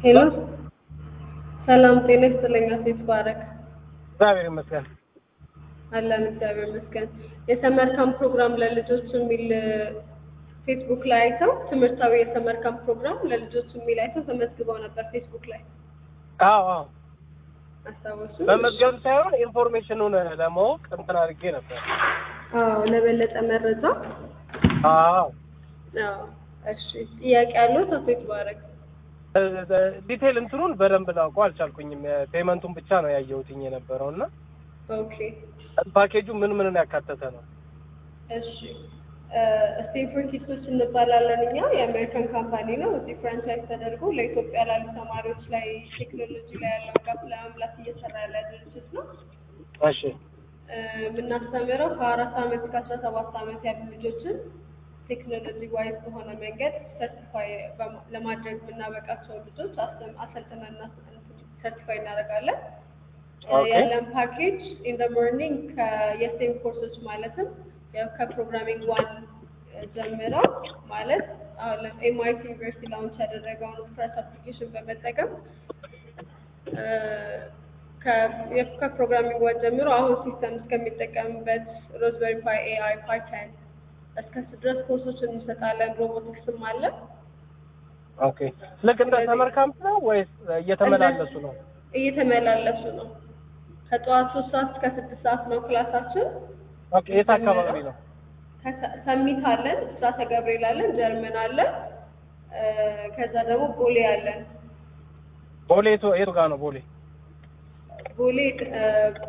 ሄሎ ሰላም ጤና ይስጥልኝ። አቶ ይትባረክ እግዚአብሔር ይመስገን። አለን እግዚአብሔር ይመስገን። የሰመር ካምፕ ፕሮግራም ለልጆች የሚል ፌስቡክ ላይ አይተው ትምህርታዊ የሰመር ካምፕ ፕሮግራም ለልጆች የሚል አይተው ተመዝግበው ነበር ፌስቡክ ላይ አዎ አዎ፣ አስታወሱ? በመዝገብ ሳይሆን ኢንፎርሜሽኑን ለማወቅ እንትን አድርጌ ነበር። አዎ ለበለጠ መረጃ አዎ አዎ። እሺ ጥያቄ ያለው አቶ ይትባረክ? ዲቴል እንትኑን በደንብ ላውቀው አልቻልኩኝም። ፔመንቱን ብቻ ነው ያየሁትኝ የነበረው እና ኦኬ ፓኬጁ ምን ምንን ያካተተ ነው? እሺ ስቴንፎርድ ኪድሶች እንባላለን እኛ የአሜሪካን ካምፓኒ ነው። እዚህ ፍራንቻይዝ ተደርጎ ለኢትዮጵያ ላሉ ተማሪዎች ላይ ቴክኖሎጂ ላይ ያለው ጋፕ ለመምላት እየሰራ ያለ ድርጅት ነው። እሺ እ የምናስተምረው ከአራት አመት እስከ አስራ ሰባት አመት ያሉ ልጆችን ቴክኖሎጂ ዋይዝ በሆነ መንገድ ሰርቲፋይ ለማድረግ የምናበቃቸው ልጆች አስተም- አሰልጥነን ሰርቲፋይ እናደርጋለን። እ ኦኬ። ያለን ፓኬጅ ኢን ደ ሞርኒንግ የስቴም ኮርሶች ማለትም ያው ከፕሮግራሚንግ ዋን ጀምረው ማለት አሁን ኤምአይቲ ዩኒቨርሲቲ ላውንች ያደረገውን ስክራች አፕሊኬሽን በመጠቀም እ ከ- የ- ከፕሮግራሚንግ ዋን ጀምሮ አሁን ሲስተም እስከሚጠቀምበት ሮዝበሪ ፓይ ኤአይ ፓይተን እስከ ድረስ ኮርሶችን እንሰጣለን። ሮቦቲክስም አለ። ኦኬ። ልክ እንደ ሰመር ካምፕ ነው ወይስ እየተመላለሱ ነው? እየተመላለሱ ነው። ከጠዋት ሶስት ሰዓት እስከ ስድስት ሰዓት ነው ክላሳችን። ኦኬ። የት አካባቢ ነው? ከሰ- ሰሚት አለን፣ ብስራተ ገብርኤል አለን፣ ጀርመን አለን፣ እ ከዛ ደግሞ ቦሌ አለን። ቦሌ የቱ የቱ ጋር ነው ቦሌ? ቦሌ እ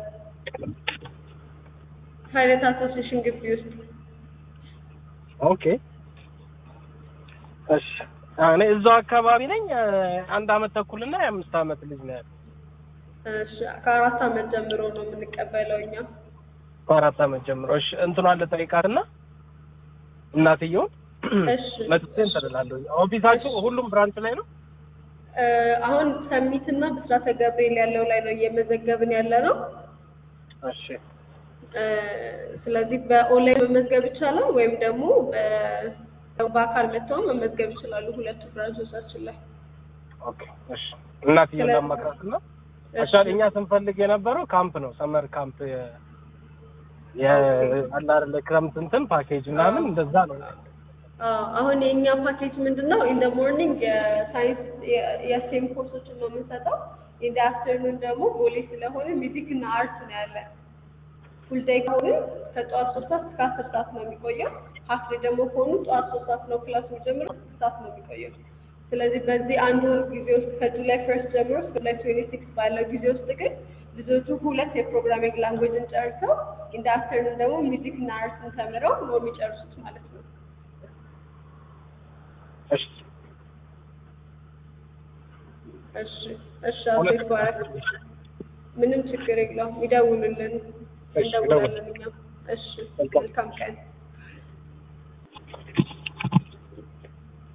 ፓይለት አሶሲሽን ግቢ ውስጥ ኦኬ። እሺ። እኔ እዛው አካባቢ ነኝ። አንድ አመት ተኩልና የአምስት አመት ልጅ ነው ያለው። እሺ፣ ከአራት አመት ጀምሮ ነው የምንቀበለው እኛ። ከአራት አመት ጀምሮ። እሺ። እንትኗን ልጠይቃትና እናትየውን እሺ መጥቼ እንትን እላለሁ። ኦፊሳችሁ ሁሉም ብራንች ላይ ነው? እ አሁን ሰሚት እና ብስራተ ገብርኤል ያለው ላይ ነው እየመዘገብን ያለ ነው። እሺ። እ ስለዚህ በኦንላይን መመዝገብ ይቻላል ወይም ደግሞ በ- በአካል መጥተው መመዝገብ ይችላሉ። ሁለቱ ብራንቾቻችን ላይ ኦኬ። እሺ። እናትየውን ስለ- ላማክራትና አክቹዋሊ እኛ ስንፈልግ የነበረው ካምፕ ነው፣ ሰመር ካምፕ የ የ አለ አይደለ ክረምት እንትን ፓኬጅ ምናምን እንደዛ ነው። አዎ፣ አሁን የእኛ ፓኬጅ ምንድን ነው? ኢን ደ ሞርኒንግ የሳይንስ የስቴም ኮርሶችን ነው የምንሰጠው። ኢን ደ አፍተርኑን ደግሞ ቦሌ ስለሆነ ሚዚክ እና አርት ነው ያለን። ፉል ዴይ ከሆነ ከጠዋት ሶስት ሰዓት እስከ አስር ሰዓት ነው የሚቆየው። ሀፍ ዴይ ደግሞ ከሆኑ ጠዋት ሶስት ሰዓት ነው ክላስ የሚጀምረው፣ ስድስት ሰዓት ነው የሚቆየው። ስለዚህ በዚህ አንድ ወር ጊዜ ውስጥ ከጁላይ ፈርስት ጀምሮ እስከ ጁላይ ትዌንቲ ሲክስ ባለው ጊዜ ውስጥ ግን ልጆቹ ሁለት የፕሮግራሚንግ ላንጉዌጅን ጨርሰው ኢን ደ አፍተርኑን ደግሞ ሚዚክ እና አርትን ተምረው ነው የሚጨርሱት ማለት ነው። እሺ። እሺ እሺ፣ አቶ ይትባረክ። ምንም ችግር የለውም። ይደውሉልን፣ እሺ፣ እንደውላለን እኛም። እሺ፣ መልካም። መልካም ቀን።